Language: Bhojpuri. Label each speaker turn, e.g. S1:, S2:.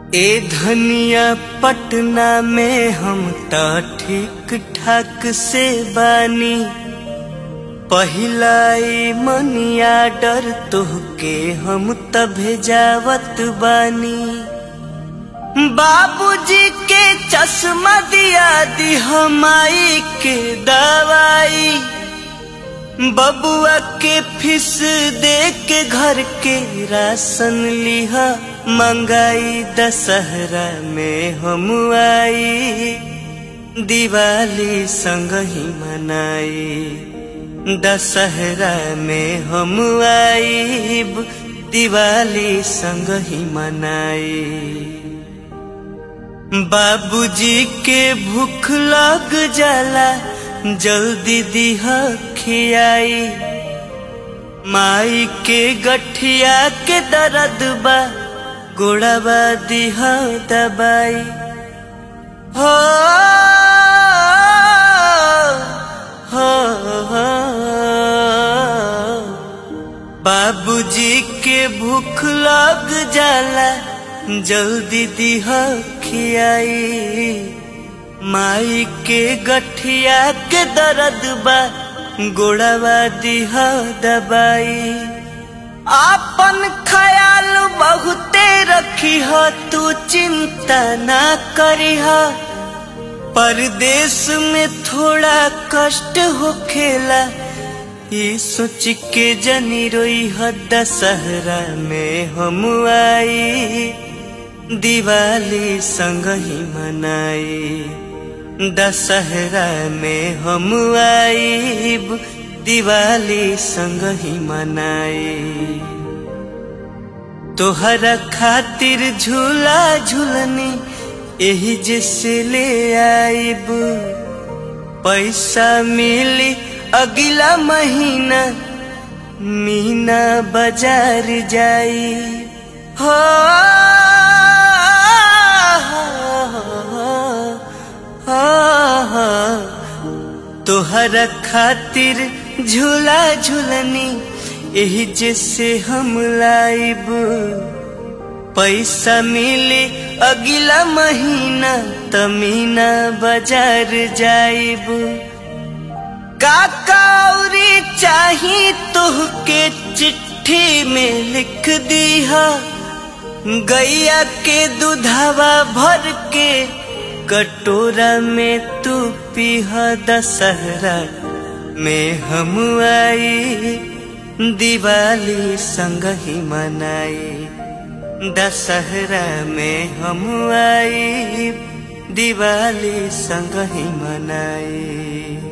S1: ए धनिया पटना में हम त ठीक ठाक से बानी पहिलाई मनिया डर तोहके हम त भेजावत बानी बाबूजी के चश्मा दिया दी हमाई के दवाई बबुआ के फीस दे के घर के राशन लिहा मंगाई दशहरा में हम आई दिवाली संग ही मनाई दशहरा में हम आई दिवाली संग ही मनाई बाबूजी के भूख लग जाला जल्दी दिहा खियाई माई के गठिया के दर्द बा गोड़ाबा दिहा दबाई हो हो हो बाबूजी के भूख लग जाला जल्दी दिहा खियाई माई के गठिया के दर्द बा गोड़ावा दिहा दबाई आपन ख्याल बहुते रखी हो तू चिंता ना करी हो परदेश में थोड़ा कष्ट हो खेला ये सोच के जनी रोई हो दशहरा में हम आई दिवाली संग ही मनाई दशहरा में हम आईब दिवाली संग ही मनाई तोहरा खातिर झूला झूलनी यही जैसे ले आईब पैसा मिली अगला महीना मीना बाजार जाई हो तोहरा खातिर झूला झूलनी यही जैसे हम लाइब पैसा मिले अगला महीना तमीना बाजार जाइब काकाउरी चाही तुहके चिट्ठी में लिख दीहा गैया के दूधावा भर के कटोरा में तू पीह दशहरा में हम आई दिवाली संग ही मनाई दशहरा में हम आई दिवाली संग ही मनाई